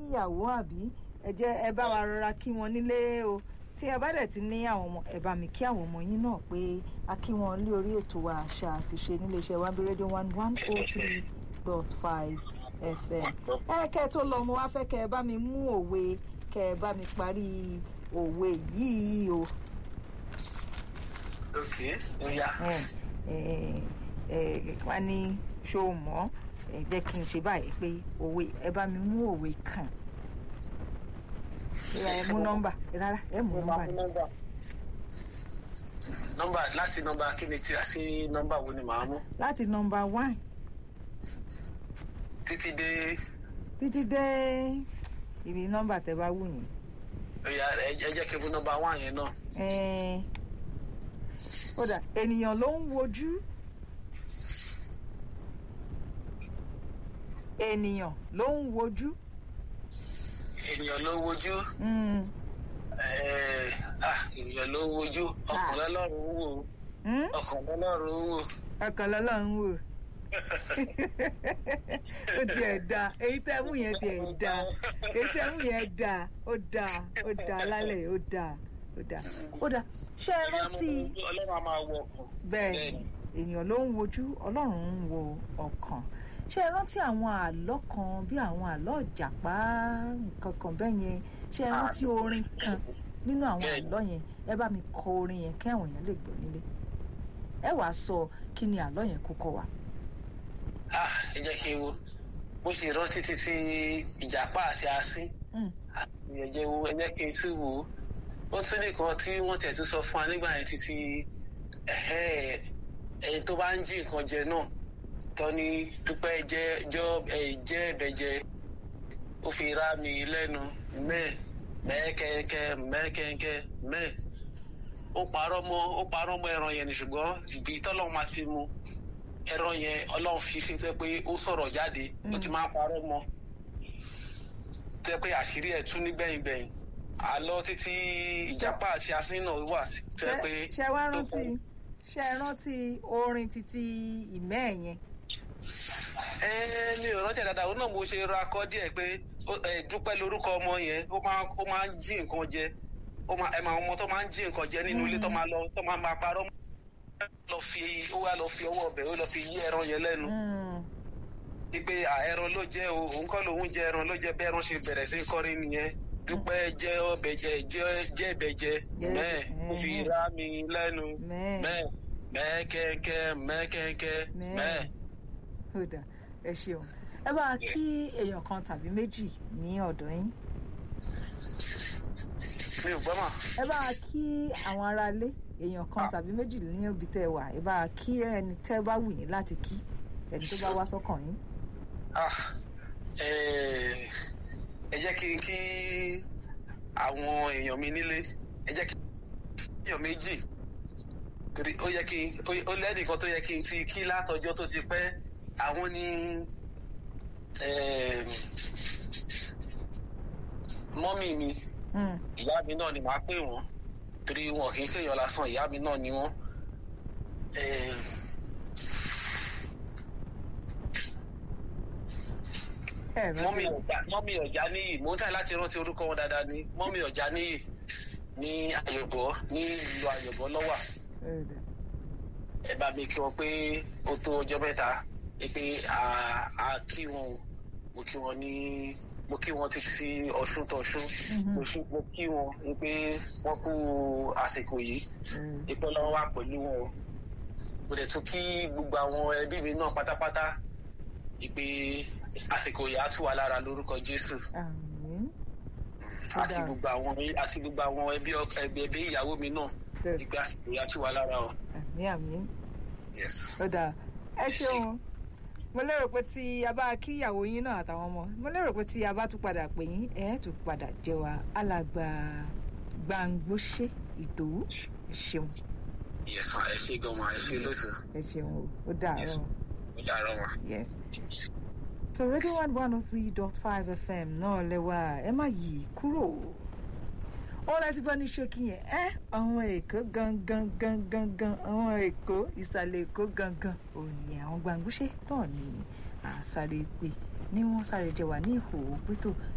níyàwó àbí ẹ jẹ́ ẹ bá wa rọra kí wọn nílé o tí ẹ bá dẹ̀ ti ní àwọn ọmọ ẹ bá mi kí àwọn ọmọ yín náà pé a kí wọn lé orí ètò wa àṣà àti ṣe níléeṣẹ́ one rédíò one one oh three dot five fm ẹ kẹ́ ẹ tó lọ mo wá fẹ́ kẹ́ ẹ bá mi mú òwe kẹ́ ẹ bá mi parí òwe yìí o. ok ó yá. wọ́n ní ṣó o mọ̀ ẹ jẹ́ kí n ṣe báyìí pé òwe ẹ bá mi mú òwe kan ẹ mú nọ́mbà rárá ẹ mú nọ́mbà ni. nọ́mbà láti nọ́mbà kí ni tí a sí nọ́mbà wo ni màá mú. láti nọ́mbà one títí dé. títí dé ibi nọ́mbà tẹ́ bá wù yín. ó yá ẹ jẹ́ kí n mú nọ́mbà one yẹn náà. ó dà ènìyàn ló ń wojú. ènìyàn ló ń wojú. ènìyàn ló ń wojú. ènìyàn ló ń wojú ọkàn lọ́lọ́run ń wò ọkàn lọ́lọ́run ń wò. ọkàn lọ́lọ́run ń wò ó tiẹ̀ da èyí tẹ́ mú yẹn tiẹ̀ da èyí tẹ́ mú yẹn da ó da ó da lálẹ́ ó da ó da ó da ṣé ẹ rántí ọlọ́run a máa wo ọkàn. bẹ́ẹ̀ ènìyàn ló ń wojú ọlọ́run ń wo ọkàn ṣé ẹ rántí àwọn àlọ́ kan bí àwọn àlọ́ ìjàpá nǹkan kan bẹ́ẹ̀ yẹn ṣé ẹ rántí orin kan nínú àwọn àlọ́ yẹn ẹ bá mi kọ orin yẹn kí àwọn èèyàn lè gbọ́ nílé ẹ wàá sọ kí ni àlọ́ yẹn kó kọ wa ah ẹ jẹ́ kí n wo bó ṣe rántí títí ìjàpá àti asín àti ẹ̀jẹ̀ wo ẹ jẹ́ kí n tún wò ó ó tún nìkan tí wọ́n tẹ̀ tún sọ fún wa nígbà yẹn títí ẹni tó bá ń jí nǹkan jẹ náà tọ́ni dúpẹ́ jẹ́ jẹ́ ẹ̀bẹ̀jẹ ó fi rá mi lẹ́nu mẹ́ẹ̀ mẹ́ẹ̀kẹ́kẹ́ mẹ́ẹ̀kẹ́kẹ́ mẹ́ẹ̀ ó parọ́ mọ́ ó parọ́ mọ́ ẹran yẹn ni ṣùgbọ́n ibi tọ́lọ́ máa ti mu ẹ̀rọ yẹn ọlọ́run fi fi fẹ́ pé ó sọ̀rọ̀ jáde ó ti máa ń parọ́ mọ́ tẹ́ pé àṣírí ẹ̀ tún nígbẹ̀yìn gbẹ̀yìn àlọ́ títí ìjàpá àti asín náà wà tẹ́ pé. ṣé wá rántí ṣé ẹ rántí orin títí ìmẹ́ ẹ̀ yẹn. ẹ mi ò rántí ẹ̀ dáadáa òun náà mo ṣe ra akọ díẹ̀ pé dúpẹ́ lórúkọ ọmọ yẹn ó máa ń jí nǹkan jẹ ẹ máa ọmọ tó máa ń jí nǹkan jẹ nínú ilé tó máa lọ tó máa máa parọ́ mọ́ lọ fi ó wá lọ fi ọwọ́ ọbẹ̀ ó lọ fi yí ẹran yẹn lẹ́nu. ipe ẹran ló jẹ́ o òun kọ́ lòun jẹ ẹran ló jẹ bẹ́ẹ̀ ẹran ṣe bẹ̀rẹ̀ sí kọrin nìyẹn dúpẹ́ jẹ́ ọbẹ̀ jẹ jẹ́ ẹbẹ̀ jẹ mẹ́ẹ̀ ó fi rá mi lẹ́nu mẹ́ẹ̀ mẹ́ẹ̀ kẹ́kẹ́ mẹ́ẹ̀ kẹ́kẹ́ mẹ́ẹ̀. ó dà ẹ ṣeun ẹ bá kí èèyàn kan tàbí méjì ní ọ̀dọ̀ yín. mi ò gbọ́ mà. ẹ bá kí àwọn aráalé èèyàn kan tàbí méjì ní òbí tẹ wà ẹ bá kí ẹni tẹ bá wù yín láti kí ẹni tó bá wá sọ́kàn yín. ẹ jẹ́ kí n kí àwọn èèyàn mi nílé ẹ jẹ́ kí èèyàn méjì torí ó yẹ kí ó lẹ́nìkan tó yẹ kí n ti kí látọjọ́ tó ti pẹ́ àwọn ní mọ́mì mi ìyá mi náà ni màá pè wọ́n torí wọn kì í ṣèyàn lásán ìyá mi náà ni wọn. mọ́mí ọ̀já níyì mò ń tàyè láti rántí orúkọ wọn dáadáa ni mọ́mí ọ̀já níyì ní àyọ̀bọ̀ ní ìlú àyọ̀bọ̀ lọ́wà. ẹ bá mi kí wọn pé ó tó ọjọ́ mẹ́ta pé a kí wọn mo kí wọn ní mo kí wọn títí ọ̀ṣun tọ̀ṣun mo kí wọn pé wọ́n kú àsìkò yìí ìpẹ́ lọ́wọ́ wà pẹ̀lú wọn mo dẹ̀ tún kí gbogbo àwọn ẹbí mi náà pátápátá ìpè àsìkò yìí á tù wá lára lórúkọ jésù àti gbogbo àwọn àti gbogbo àwọn ẹbí ẹbí ìyàwó mi náà ìpè àsìkò yìí á tù wá lára o. àmì àmì ó dáa ẹ ṣeun mo lérò pé tí a bá kí ìyàwó yín náà àtàwọn ọmọ mo lérò pé tí a bá tún padà pè yín ẹ tún padà jẹ wa alàgbà gbàngbóṣe ìdòwú ẹ ṣeun. yẹsàn ẹ ṣe gan ma ẹ ṣe lóṣù. ẹ ṣeun o ó dàárọ̀. ó dàárọ̀ ma. yes. so radio one one oh three dot five fm náà lẹ́wà ẹ má yí kúrò ó láti gbọ́ ní ṣókí yẹn ẹ́ àwọn èkó gangan gangan gan àwọn èkó ìsàlẹ̀ èkó gangan òní àwọn gbàngbóṣe náà ní àsáré pé ní wọ́n sáré jẹ wà ní ìhòòhò pétò